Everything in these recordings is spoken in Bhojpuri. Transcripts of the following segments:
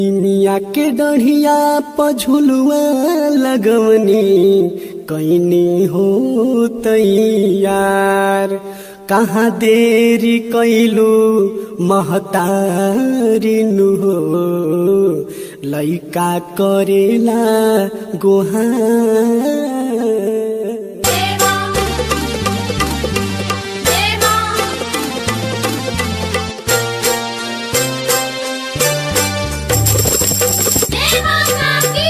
मिया के डढ़िया पझुलुआ लगवनी कैनी हो तैयार कहाँ देरी कैलू महतारिनु हो लैका करेला गोहार देवा देवा देवा काकी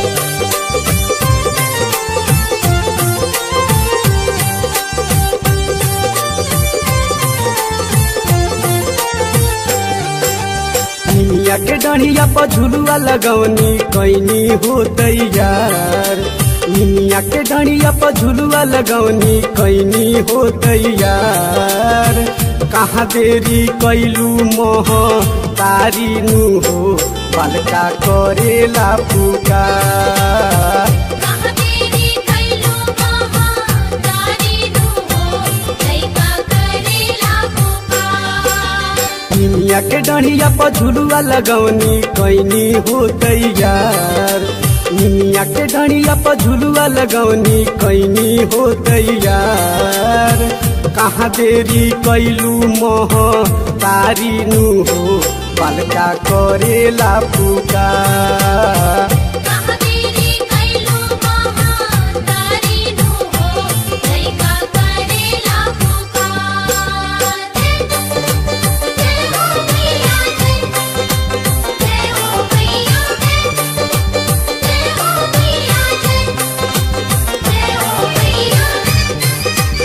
निमिया के डढ़िया पर झुलुआ लगवनी कैनी हो तैयार निमिया के डढ़िया पर झुलुआ लगवनी कैनी हो तैयार कहाँ देरी कैलू मोह तारी नु हो बालका करेला पुकार कहाँ तेरी कैलू महातारी नु हो लैका करेला पुकार निमिया के डढ़िया पर झुलुआ लगवनी कैनी हो तैयार निमिया के डढ़िया पर झुलुआ लगवनी कैनी हो तैयार कहाँ देरी कैलू मोह तारी नु हो बालका करेला पुकार कहाँ तेरी कैलू महातारी नु हो लैका करेला पुकार जय हो मैया जय जय हो मैया जय जय हो मैया जय जय हो मैया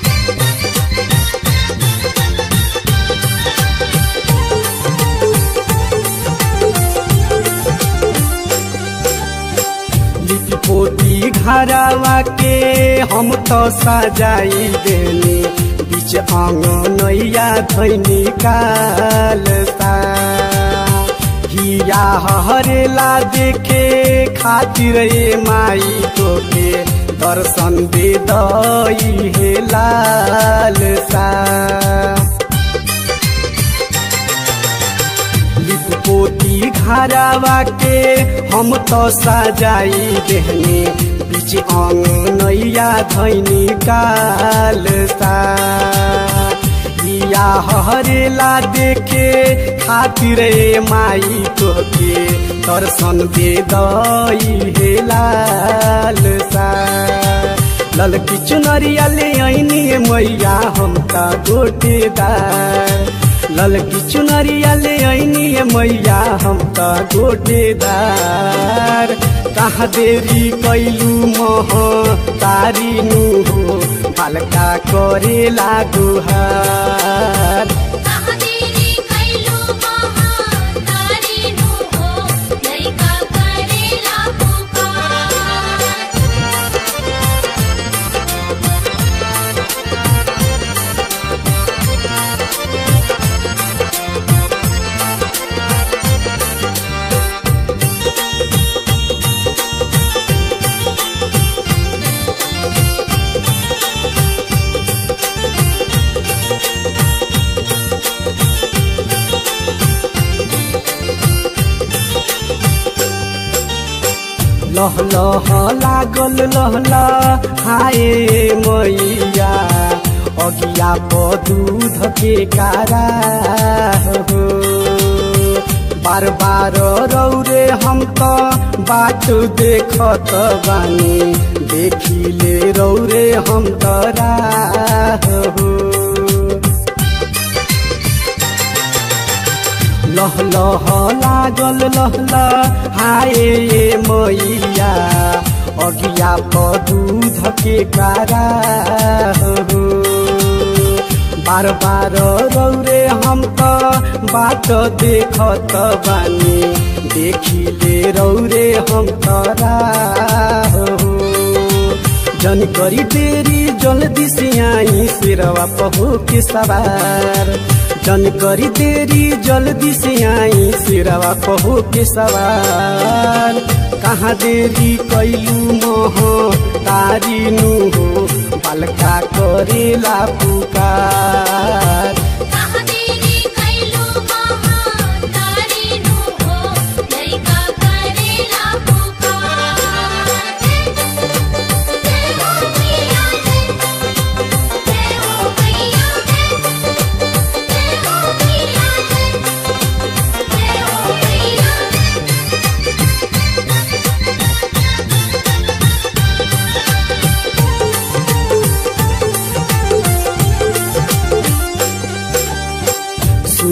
लिपि पोती घरवा के हम तो सजाई देनी बीच अंगनैया धैनी काल सा हिया हरेला देखे खातिर ए माई तोके दर्शन दे दई हे लाल सा लिपपोती घरवा के हम तो सजाई देहने बीच अंगनैया धैनी काल सा या हरेला देखे खातिर ए माई तोके दर्शन दे दई हे लाल सा ललकी चुनरिया ले ऐनी मैया हम त गोटेदार ललकी चुनरिया ले ऐनी मैया हम त गोटेदार कहाँ देरी कैलू मोह तारी नु हो बालका करेला गुहार कहाँ तेरी कैलू महातारी नु हो लैका करेला पुकार लह लह लागल लहला हाय मैया अगिया प दूध के कारा हो बार बार रौरे हम त बाट देखत बानी देखिले रौरे हम तरा हो लह लह लागल लहला हाय मैया अगिया प दूध के कारा हो बार बार रौरे हम त बाट देखत बानी देखिले रौरे हम तरा हो जन करी देरी जल्दी से आई सिरवा पहो के सवार जन करी देरी जल्दी से आई सिरवा पहो के सवार कहाँ देरी कैलू मोह तारी नु हो बालका करेला पुकार कहाँ तेरी कैलू महातारी नु हो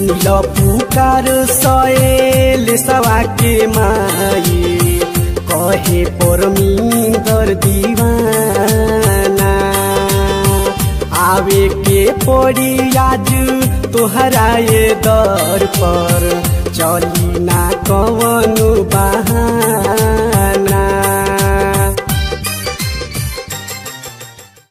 सुनिल पुकार सएल सवा के माई कहे परमिंदर दीवाना आवे के पड़ी आज तोहरा ये दर पर चली ना कवनु बहाना